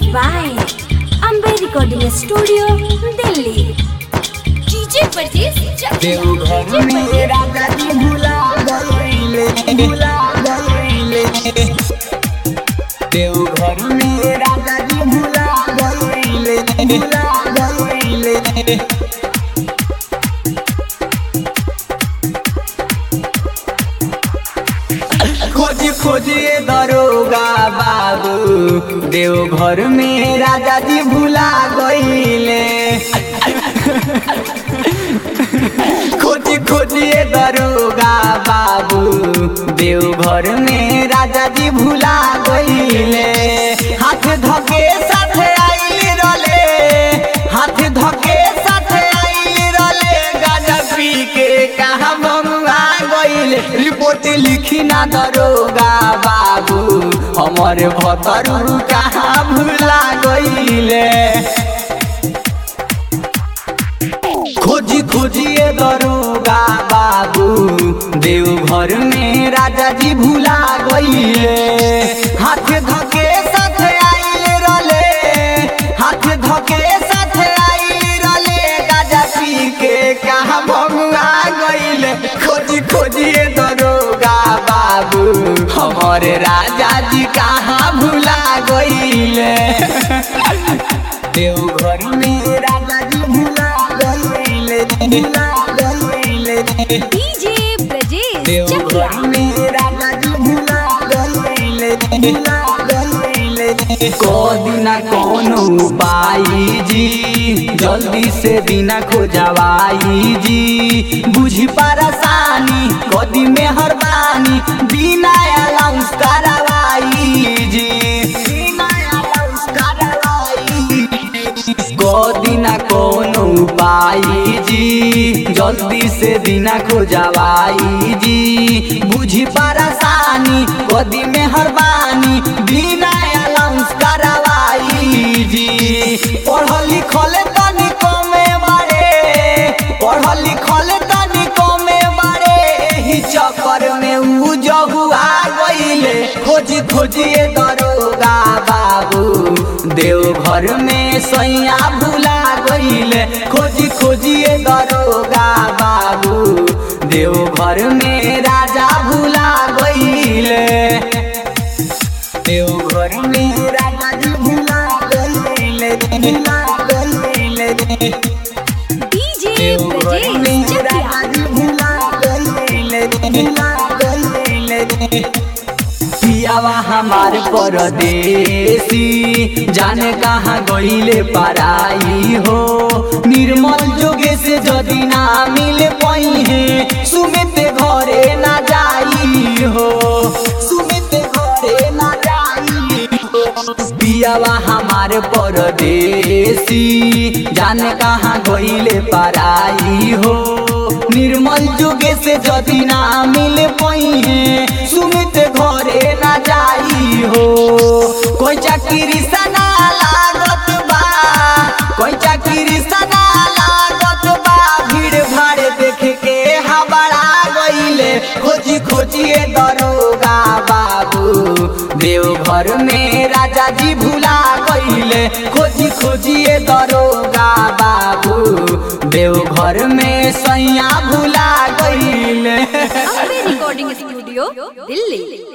by Ambe Recording Studio, Delhi. DJ Parjeet Chakla. Deoghar में राजा जी भुला गइले भुला गइले देवघर में राजा जी भुला गइले भुला गइले खोजी खोजिए दरोगा बाबू देवघर में राजा जी भुला गइले खोजी खोजिए दरोगा बाबू देवघर में राजा जी भुला गइले हाथ धके साथे आइल रले हाथ धके साथे आइल रले गाजा पी के कहाँ मंगा गइले रिपोर्ट लिखी ना दरोगा बाबू हमर भतरू कहाँ भुला गइले खोजी खोजिए दरोगा बाबू देवघर में राजा जी भुला गइले हाथ धके साथ आइल रले हाथ धके साथ आइल रले गाजा पी के कहाँ भंगा गइले खोजी खोजिए दरोगा बाबू हमारे राजा जी कहाँ भुला गइले देवघर में राजा जी भुला गइले भुला गइले DJ Brajesh देवघर Chakla. में राजा जी भुला गइले भुला गइले कोदिना कोनो उपाई जी जल्दी से बिना खोजवाई जी बुझी परेशानी कदी में हरबानी बिना अलाउंस करवाई जी बिना अलाउंस करवाई कोदिना कोनो उपाई जी जल्दी से बिना खोजवाई जी बुझी परेशानी कदी में हरबानी बिना अलाउंस करवाई जी पढ़ल लिखल तनी कमे बारे पढ़ल लिखल तनी कमे बारे एही चक्कर में ऊ जहुआ गइले खोजी खोजिए दरोगा बाबू देवघर में सैया भुला गइले खोजी खोजिए दरोगा बाबू देवघर में राजा भुला गइले देवघर में राजा जी भुला गइले भुला गइले DJ देवघर Brajesh में Chakla. राजा जी भुला गइले भुला गइले पियावा हमार परदेसी जाने कहाँ गइले पराई हो निर्मल जोगे से जदि ना मिल पई है सुमित घरे ना जाई हो सुमित घरे ना जाई हो पियावा हमार परदेसी जाने कहाँ गइले पराई हो निर्मल जुगे से जदि ना मिल पई है सुमित घरे ना जाई हो कोई चाकरी सना लागत बा कोई चाकरी सना लागत बा भीड़ भाड़ देख के हबड़ा गइले खोजी खोजिए दरोगा बाबू देवघर में राजा जी भुला गइले खोजी खोजिए दरोगा बाबू देवघर में सैया भुला गइले Ambe Recording Studio, Delhi.